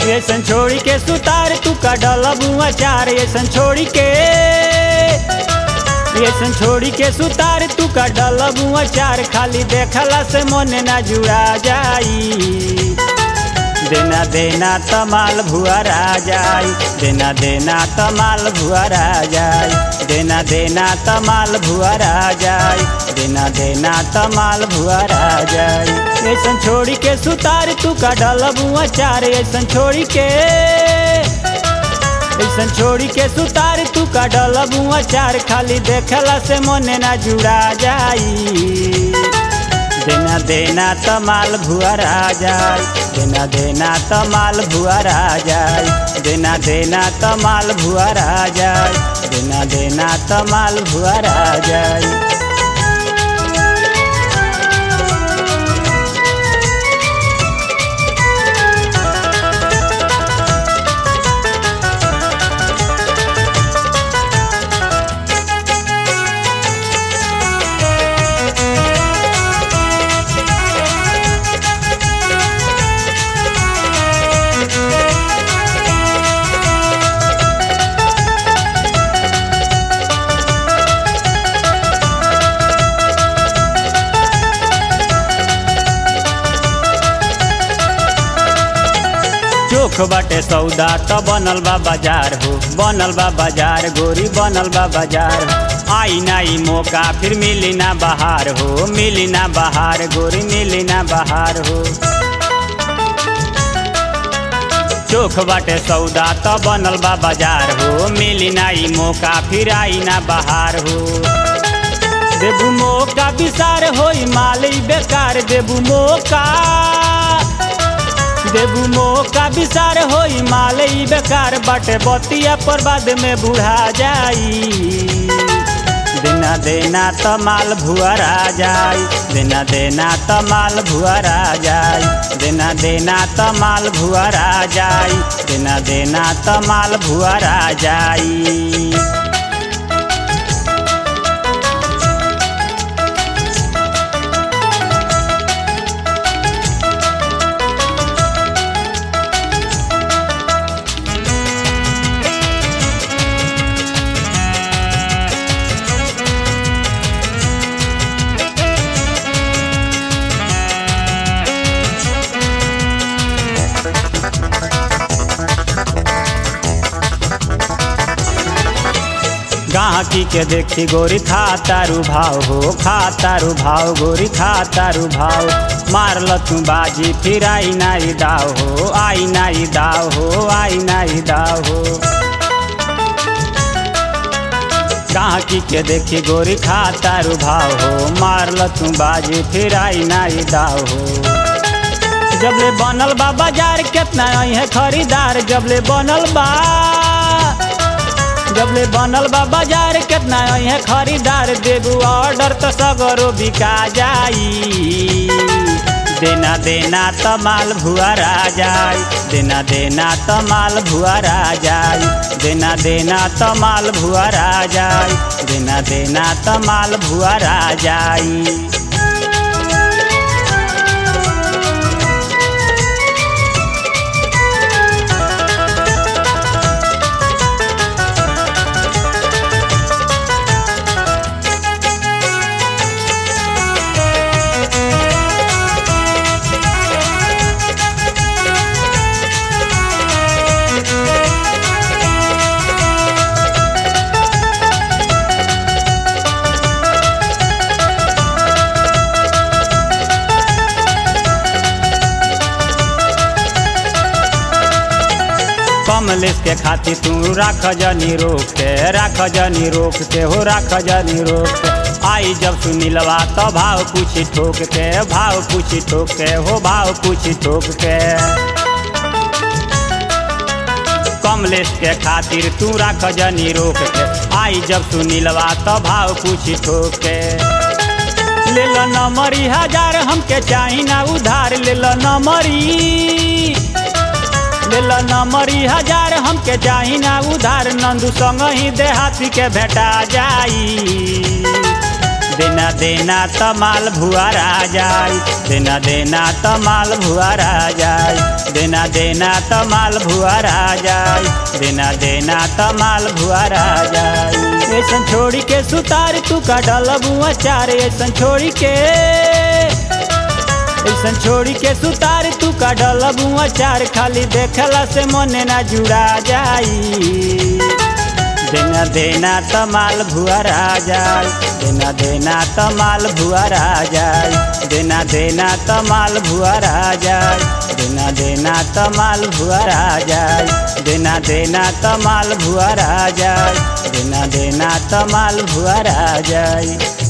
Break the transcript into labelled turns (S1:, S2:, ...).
S1: ऐसन छोड़ी के सुतार तू का डलबुआ चार ऐसन छोड़ी के ऐसन छोड़ी के सुतार तू का डलबुआ चार खाली देखला से मन ना जुड़ा जाई देना देना तमाल भुआरा जाई देना देना तमाल भुआरा जाई देना देना तमाल भुआरा जाई देना देना तमाल भुआरा जाई ऐसन छोड़ी के सुतार तू का डलबुआ चार ऐसन छोड़ी के ऐसन छोड़ी के सुतार तू का डलबुआ चार खाली देखला से मन ना जुड़ा जाई देना देना तमाल भुआरा जाई देना देना तमाल भुआरा जाई देना देना तमाल भुआरा जाई देना देना तमाल भुआरा जाई चोख बाटे सौदा त बनल बा बाजार हो बनल बा बाजार गोरी बनल बा बाजार आई नाई मौका फिर मिली ना बहार हो मिली ना बहार गोरी मिली ना बहार हो चोख बाटे सौदा त बनल बा बाजार हो मिली नाई मौका फिर आई ना बहार हो देबू मौका विसार होई माली बेकार देबू मौका देबू मौका विसार होई माल ई बेकार बाटे बतिया पर बाद में बुढ़ा जाई देना देना तमाल भुआरा जाई देना देना तमाल भुआरा जाई देना देना तमाल भुआरा जाई देना देना तमाल भुआरा जाई गाहकी के देखी गोरी खा तारू भाव हो खा तारू भाव गोरी खा तारू भाव मारल तू बाजी फिर आई नाई दाव हो आई नाई दाव हो आई नाई दाव हो गाहकी के देखी गोरी खा तारू भाव हो मारल तू बाजी फिर आई नाई दाव हो जबले बनल बा बाजार केतना आई है खरीदार जबले बनल बा जबले बनल बा बाजार केतना आई है खरीदार देबू ऑर्डर तो सगरो बिका जाई देना देना तमाल भुआरा जाई देना देना तमाल भुआरा जाई देना देना तमाल भुआरा जाई देना देना तमाल भुआरा जाई कमलेश के खातिर तू राख जनी रोक के राख जनी रोक के हो राख जनी रोक के आई जब सुनीलवा तो भाव पूछी ठोक के भाव पूछी ठोक के हो भाव पूछी ठोक के कमलेश के खातिर तू राख जनी रोक के आई जब सुनीलवा तो भाव पूछी ठोक के ले लो नमरी हजार हमके चाही ना उधार ले लो नमरी ले लो नमरी हजार हमके चाही ना उधार नंदू संग ही देहाती के भेटा जाई देना देना तमाल भुआरा जाई देना देना तमाल भुआरा जाई देना देना तमाल भुआरा जाई देना देना तमाल भुआरा जाई ऐसन छोड़ी के सुतार तू का डलबुआ चार ऐसन छोड़ी के ऐसन छोड़ी के सुतार तू का डलबुआ चार खाली देखला से मने ना जुड़ा जाई देना देना तमाल भुआरा जाई देना देना तमाल भुआरा जाई देना देना तमाल भुआरा जाई देना देना तमाल भुआरा जाई देना देना तमाल भुआरा जाई देना देना तमाल भुआरा जाई